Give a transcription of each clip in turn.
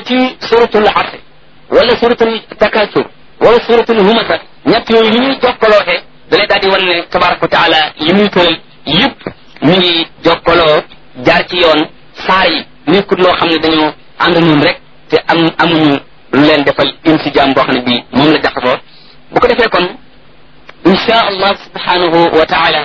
ci suratul asr wala suratul takasur wala suratul humasa ñett yooyu ni ñuy jokkaloote da lay daal di wan ne tabaraka wa taala yi muy tëral yëpp mi ngi jokkaloo jaar ci yoon saar yi nekkut loo xam ne dañoo ànd noonu rek te am amuñu lu leen defal insijaam boo xam ne bii moom la jaxasoo bu ko defee kon insha allah subhanahu wa taala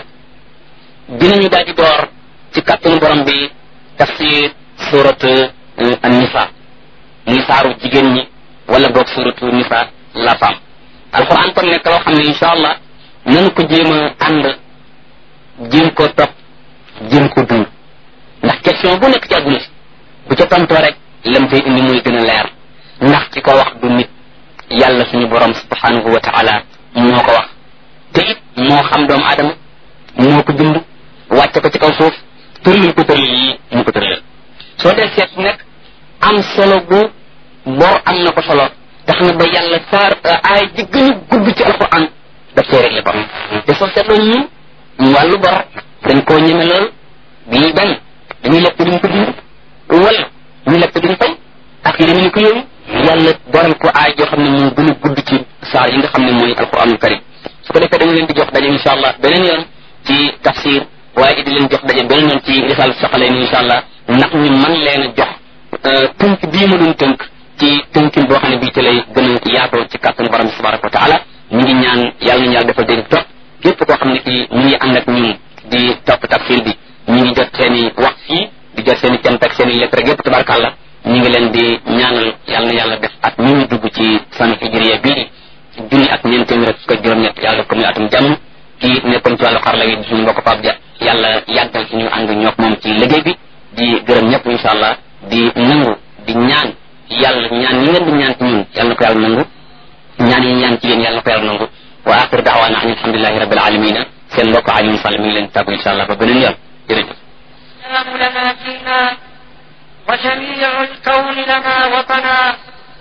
dinañu daal di door ci kàttanu borom bi tafsir surat an-nisa muy saaru jigéen ñi wala boog suratu nisa la femme alquran kon nekk loo xam ne insha allah nanu ko jéem a ànd jéem ko topp jéem ko dund ndax question bu nekk ci àdduna si bu ca tontoo rek lam fay indi muy gën a leer ndax ci ko wax du nit yàlla suñu borom subhanahu wa taala moo ko wax te it moo xam doomu aadama moo ko bind wàcce ko ci kaw suuf tërlil ko tërlil yi mu ko tërlil soo dee seet nekk am solo bu bor am na ko solo tax na ba yàlla saar aay ji gën a gudd ci alquran daf cee réglé bor te soo seetloo ñun wàllu bor dañ koo ñeme lool bii bañ dañuy lekk duñ ko dund wala ñu lekk duñ fay ak yi ni ko yooyu yàlla boral ko aay joo xam ne moo gën a gudd ci saar yi nga xam ne mooy alquranul karim su ko defee dañu leen di jox daje insha allah beneen yoon ci tafsir waaye di leen jox daje beneen yoon ci risal soxalee ni insha allah ndax ñu man leen a jox tënk bii ma doon tënk ci tënkin boo xam ne bii ci lay gën a yaatoo ci kàttanu borom bi tabaraka wa taala ñu ngi ñaan yàlla nañu yàlla defal dégg topp képp koo xam ne kii ñu ngi ànd ak ñun di topp tafsir bi ñu ngi jot seen i wax fii di jot seen i cant ak seen i lettre rek yépp tabarakàllah ñu ngi leen di ñaanal yàlla na yàlla def at mi ñu dugg ci sanu hijriya bii junni ak ñeent téeméer ak fukk ak juróom-ñett yàlla def ko muy atum jàmm kii nekkoon ci wàllu xarala yi di suñu mbokk Pape Dia yàlla yàggal suñu ànd ñook moom ci liggéey bi di gërëm ñëpp insha allah di nangu di ñaan yàlla ñaan yi ngeen di ñaan ci ñun yàlla na ko yàlla nangu ñaan yi ñaan ci yéen yàlla na ko yàlla nangu wa axiru daawaana an alhamdulilahi rabbil alamina seen mbokk Alioune Sall mi ngi leen tàggu insha allah ba beneen yoon jërëjëf السلام لنا فينا وجميع الكون لنا وطنا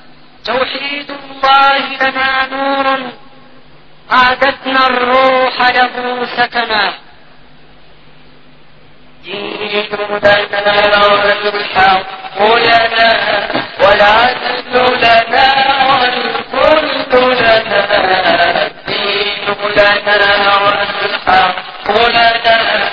توحيد الله لنا نور أعددنا الروح له سكنا دين لنا والحق لنا والعدل لنا والخلد لنا الدين لنا والحق لنا